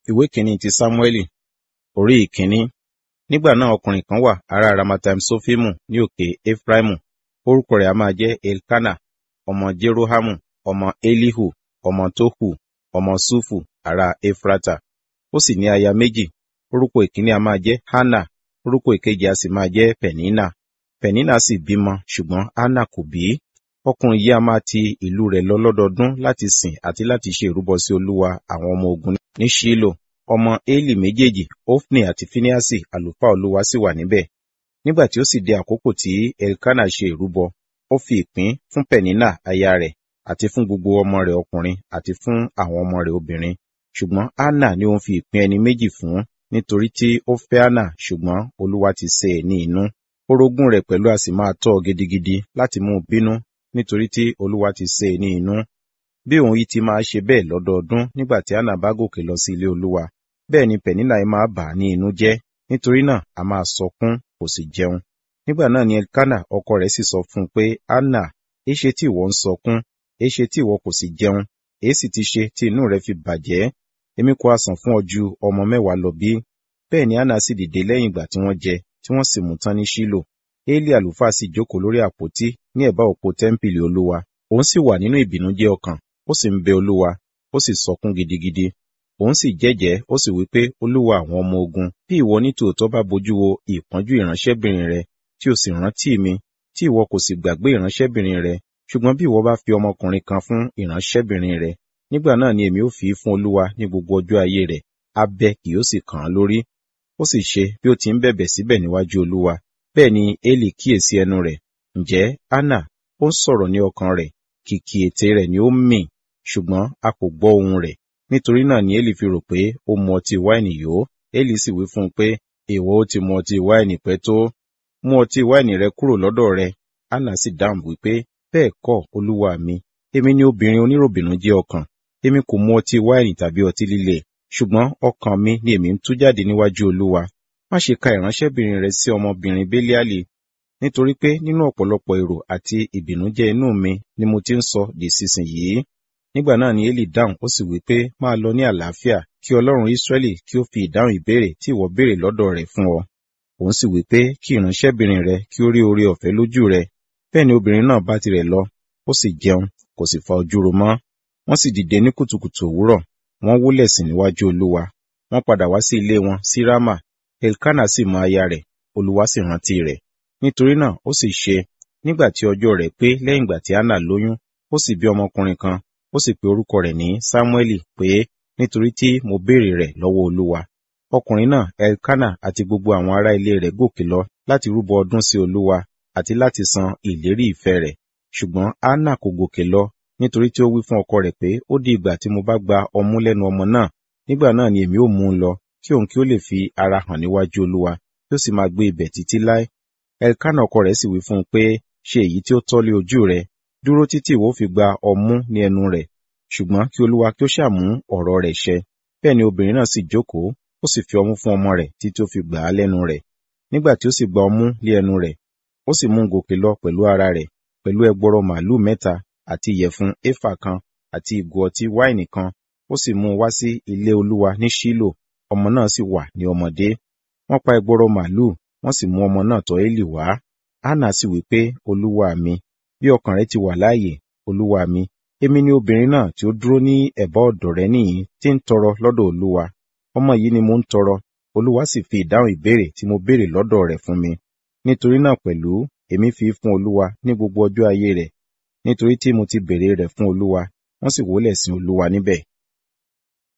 ìwé kìíní ti sámúẹ́lì orí ìkíní nígbà náà ọkùnrin kan wà ará ramataim sofimu ní òkè efraimu orúkọ rẹ̀ a máa jẹ́ elkana ọmọ jerohamu ọmọ elihu ọmọ tohu ọmọ sufu ará efrata ó sì ní aya méjì orúkọ ìkíní a máa jẹ́ hana orúkọ ìkejì a sì máa jẹ́ penina penina sì bímọ ṣùgbọ́n hana kò bí ọkùnrin yìí a máa ti ìlú rẹ̀ lọ lọ́dọọdún láti sìn àti láti ṣe ìrúbọ sí olúwa àwọn ọmọ ogun ní ṣílò ọmọ eli méjèèjì ofni àti finiasi àlùfáà olúwa sì wà níbẹ̀ nígbà tí ó sì di àkókò tí elkana ṣe ìrúbọ ó fi ìpín fún penina aya rẹ̀ àti fún gbogbo ọmọ rẹ̀ ọkùnrin àti fún àwọn ọmọ rẹ̀ obìnrin ṣùgbọ́n anna ni òun fi ìpín ẹni méjì fún nítorí tí ó fẹ́ anna ṣùgbọ́n olúwa ti ṣe é ní inú orogún rẹ̀ pẹ̀lú a sì máa tọ́ ọ gidigidi láti mú un bínú nítorí tí olúwa ti ṣe é ní inú bí òun yìí ti máa ṣe bẹ́ẹ̀ lọ́dọọdún nígbà tí anna bá gòkè lọ sí ilé olúwa bẹ́ẹ̀ ni penina yìí máa bà á ní inú jẹ́ nítorí náà a máa sọkún kò sì jẹun nígbà náà ni elkana ọkọ rẹ̀ sì sọ fún un pé anna èéṣe tí ìwọ ń sọkún èéṣe tí ìwọ kò sì jẹun èé sì ti ṣe tí inú rẹ fi bàjẹ́ èmi kò á san fún ọ ju ọmọ mẹ́wàá lọ bí bẹ́ẹ̀ ni anna sì dìde lẹ́yìn ìgbà tí wọ́n jẹ tí wọ́n sì mú tán ní ṣílò eli àlùfáà sì jókòó lórí àpótí ní ẹ̀bá òpó tẹ́ḿpìlì olúwa òun sì wà nínú ìbìnújẹ́ ọkàn ó sì ń bẹ olúwa ó sì sọkún gidigidi òun sì jẹ́jẹ́ ó sì wí pé olúwa àwọn ọmọ ogun bí ìwọ ní tòótọ́ bá bojú wo ìpọ́njú ìránṣẹ́bìnrin rẹ tí o sì rántí mi tí ìwọ kò sì gbàgbé ìránṣẹ́bìnrin rẹ ṣùgbọ́n bí ìwọ bá fi ọmọkùnrin kan fún ìránṣẹ́bìnrin rẹ nígbà náà ni èmi ó fi í fún olúwa ní gbogbo ọjọ́ ayé rẹ̀ abẹ kì yóò sì kàn án lórí ó sì ṣe bí ó ti ń bẹ̀bẹ̀ síbẹ̀ níwájú olúwa bẹ́ẹ̀ ni eli kíyèsí ẹnu rẹ̀ ǹjẹ́ anna ó ń sọ̀rọ̀ ní ọkàn rẹ̀ kìkì ètè rẹ̀ ni ó ń mì ṣùgbọ́n a kò gbọ́ ohùn rẹ̀ nítorí náà ni eli fi rò pé ó mu ọtí wáìnì yó eli sì wí fún un pé èèwọ ó ti mu ọtí wáìnì pẹ́ tó mú ọtí wáìnì rẹ kúrò lọ́dọ̀ rẹ anna sì dáhùn wípé bẹ́ẹ̀ kọ́ olúwa mi èmi ni obìnrin oníròbìnújẹ́ ọkàn èmi kò mu ọtí wáìnì tàbí ọtí líle ṣùgbọ́n ọkàn mi ni èmi ń tú jáde níwájú olúwa má ṣe ka ìránṣẹ́bìnrin rẹ sí ọmọbìnrin béliali nítorí pé nínú ọ̀pọ̀lọpọ̀ èrò àti ìbìnújẹ́ inú mi ni mo ti ń sọ di sísinyìí nígbà náà ni eli dáhùn ó sì wí pé máa lọ ní àlàáfíà kí ọlọ́run israẹli kí ó fi ìdáhùn ìbéèrè tí ìwọ béèrè lọ́dọ̀ rẹ̀ fún ọ òun sì wí pé kí ìránṣẹ́bìnrin rẹ kí ó rí oore ọ̀fẹ́ lójú rẹ bẹ́ẹ̀ ni obìnrin náà bá tirẹ̀ lọ ó sì jẹun kò sì fa ojú ro mọ́ wọ́n sì dìde ní kùtùkùtù òwúrọ̀ wọ́n wólẹ̀ sìn níwájú olúwa wọ́n padà wá sí ilé wọn sí rámà elkana sì mọ aya rẹ̀ olúwa sì rántí rẹ̀ nítorí náà ó sì ṣe nígbà tí ọjọ́ rẹ̀ pé lẹ́yìn ìgbà tí anna lóyún ó sì bí ọmọkùnrin kan ó sì pe orúkọ rẹ̀ ní samueli pé nítorí tí mo béèrè rẹ̀ lọ́wọ́ olúwa ọkùnrin náà elkana àti gbogbo àwọn ará ilé rẹ̀ gòkè lọ láti rúbọ ọdún sí olúwa àti láti san ìlérí ìfẹ́ rẹ̀ ṣùgbọ́n anna kò gòkè lọ nítorí tí ó wí fún ọkọ rẹ̀ pé ó di ìgbà tí mo bá gba ọmú lẹ́nu ọmọ náà nígbà náà ni èmi ó mú un lọ kí òun kí ó lè fi ara hàn níwájú olúwa kí ó sì máa gbé ibẹ̀ títí láé elkana ọkọ rẹ̀ sì wí fún un pé ṣe èyí tí ó tọ́ lé ojú rẹ̀ dúró títí ìwọ fi gba ọmú ní ẹnu rẹ̀ ṣùgbọ́n kí olúwa kí ó ṣàmú ọ̀rọ̀ rẹ̀ ṣẹ bẹ́ẹ̀ ni obìnrin náà sì jókòó ó sì fi ọmú fún ọmọ rẹ̀ títí ó fi gbà á lẹ́nu rẹ̀ nígbà tí ó sì gba ọmú lé ẹnu rẹ̀ ó sì mú un gòkè lọ pẹ̀lú ara rẹ̀ pẹ̀lú ẹgbọrọ màálù mẹ́ta àti ìyẹ̀fun éfà kan àti ìgò ọtí wáìnì kan ó sì mú un wá sí ilé olúwa ní ṣílò ọmọ náà sì wà ní ọmọdé wọ́n pa ẹgbọrọ màálù wọ́n sì mú ọmọ náà tọ̀ élì wá hánà sì wí pé olúwa mi bí ọkàn rẹ ti wà láàyè olúwa mi èmi ni obìnrin náà tí ó dúró ní ẹ̀bá ọ̀dọ̀ rẹ nìyí tí ń tọrọ lọ́dọ̀ olúwa ọmọ yìí ni mo ń tọrọ olúwa sì fi ìdáhùn ìbéèrè tí mo béèrè lọ́dọ̀ rẹ̀ fún mi nítorí náà pẹ̀lú èmi fi fún olúwa ní gbogbo ọjọ́ ayé rẹ̀ nítorí tí mo ti béèrè rẹ̀ fún olúwa wọ́n sì wólẹ̀ sin olúwa níbẹ̀